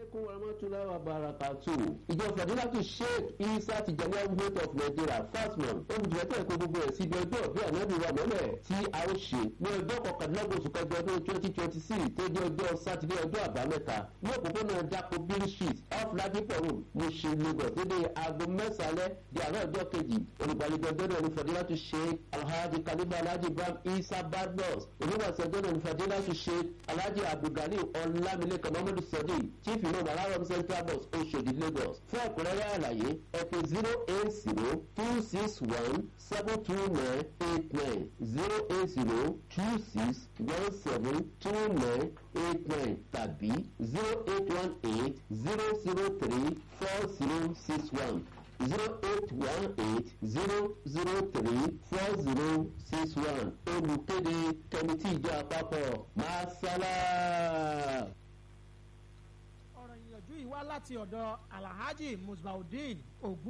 aleykum warahmatulahi wabarakatu. ìjọ fadilatu sheikh isa tijani movement of nigeria fasmon olùdíjẹ́tẹ̀ kó gbogbo ẹ̀ síbi ọjọ́ bí ànábì wa mọ́lẹ̀ tí a ó ṣe ní ọjọ́ kọkàndínlọ́gbọ̀n oṣù kẹjọ ọdún twenty twenty six tó jẹ́ ọjọ́ sátidé ọjọ́ àbámẹ́ta ní òpópónà dapò bill street off ladipo road mushin lagos dédé aago mẹ́sàlẹ̀ di àárọ̀ ọjọ́ kejì olùgbàlejò ọjọ́ náà ní fadilatu sheikh alhaji kaliba alhaji ibrahim isa badmus oníwàsí ọjọ́ náà ní fadilatu sheikh alhaji abdulgali ọlámilékan muhammadu sadiq chief imam alarom central bus oṣodi lagos fún ọ̀pọ̀lọpọ̀ àlàyé ẹ pè zero eight zero two six one seven two nine eight nine zero eight zero two six one seven two nine eight nine tàbí zero eight one eight zero zero three four zero six one zero eight one eight zero zero three four zero six one olùkéde kẹmítì ìjọ àpapọ̀ masala. ọ̀rọ̀ ìyànjú yìí wá láti ọ̀dọ̀ alhaji musbaudeen ogun.